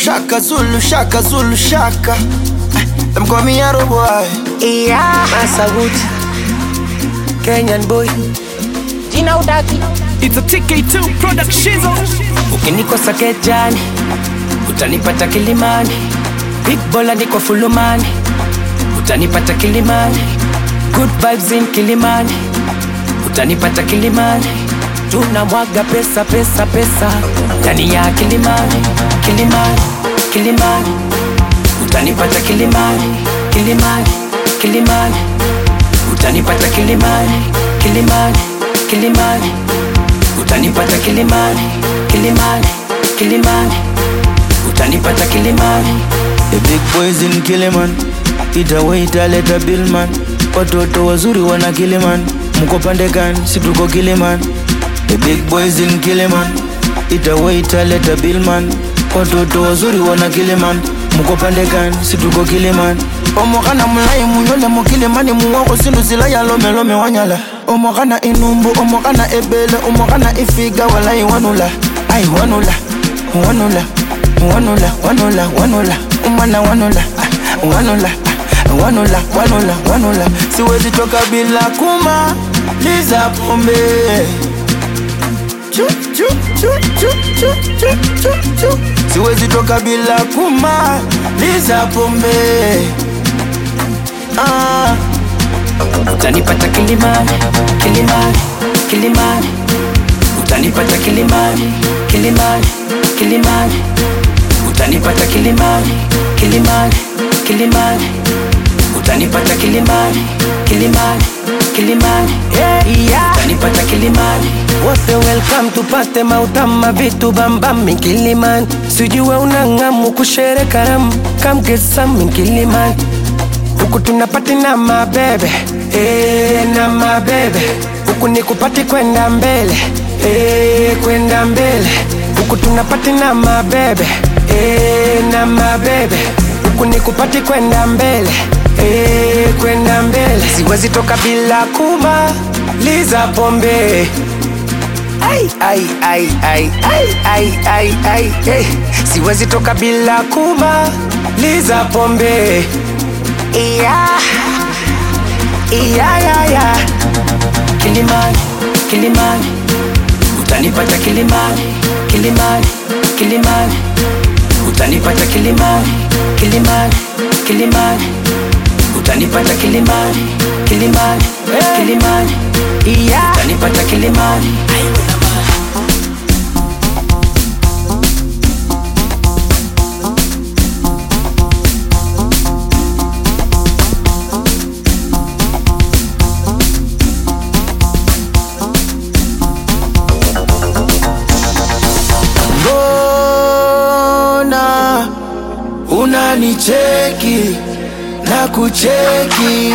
shaka Zulu shaka Zulu shaka. Eh, Them call me Arrow boy. Yeah. Massa Wood, Kenyan boy. Jina udaki. It's a TK2 production. Ukinikosa kejani, utanipata Kilimani. Big bola niko fulumani, utanipata Kilimani. Good vibes in Kilimani, utanipata Kilimani. Tunamwaga pesa pesa pesa ndani ya Kilimani, Kilimani, Kilimani. Utanipata Kilimani, Kilimani, Kilimani. Utanipata Kilimani, Kilimani, Kilimani. Utanipata Kilimani, Kilimani, Kilimani. Utanipata Kilimani. The big boys in Kiliman. Ita waita leta billman. Watoto wazuri wana Kiliman. Mko pande gani? Si tuko Kiliman. The big boys in Kiliman. Ita waita leta billman. Watoto wazuri wana Kiliman. Mko pande gani? Si tuko Kiliman. omokana mulai munyole mukilimani muwoko sindu sila ya lomelome wanyala omokana inumbu omokana ebele omokana ifiga walai wanula ai wanula wanula wanula wanula wanula umana wanula ah, wanula ah, wanula wanula wanula siwezi toka bila kuma liza pombe Chu, chu, chu, chu, chu, chu, chu, chu. siwezi toka bila kuma liza pombe ah. Utanipata Kilimani, Kilimani, Kilimani. Utanipata Kilimani, Kilimani, Kilimani. Utanipata Kilimani, Kilimani, Kilimani. Utanipata Kilimani, Kilimani, Kilimani. Yeah. Utanipata Kilimani. Wote welcome tupate mautama vitu bambam Kilimani. Sijue unang'amu kushere karamu, come get some Kilimani. Huku tunapati na mabebe eh, na mabebe huku ni kupati kwenda mbele eh, kwenda mbele huku tunapati na mabebe eh, na mabebe huku ni kupati kwenda mbele eh, kwenda mbele siwezi toka bila kumaliza pombe ai, ai, ai, ai, ai, ai, ai, ai, hey. siwezi toka bila kumaliza pombe Yeah. Yeah, yeah, yeah. Kilimani, Kilimani, utanipata Kilimani, Kilimani, Kilimani, utanipata Kilimani, Kilimani, Kilimani, utanipata Kilimani, Kilimani, Kilimani, Yeah. utanipata Kilimani. mbona unanicheki na kucheki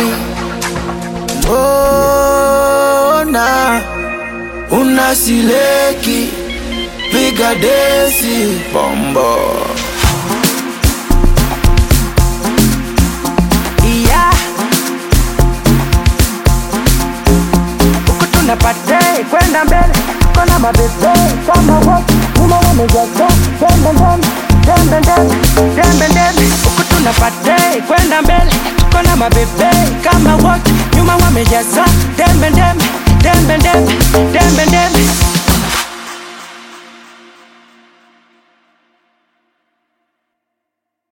mbona unasileki piga desi bombo Yeah. Huku tunapate kwenda mbele kona mabebe kama wote nyuma wamejaza dembe ndembe dembe ndembe dembe ndembe huku tunapate kwenda mbele kona mabebe kama wote nyuma wamejaza dembe ndembe dembe ndembe dembe ndembe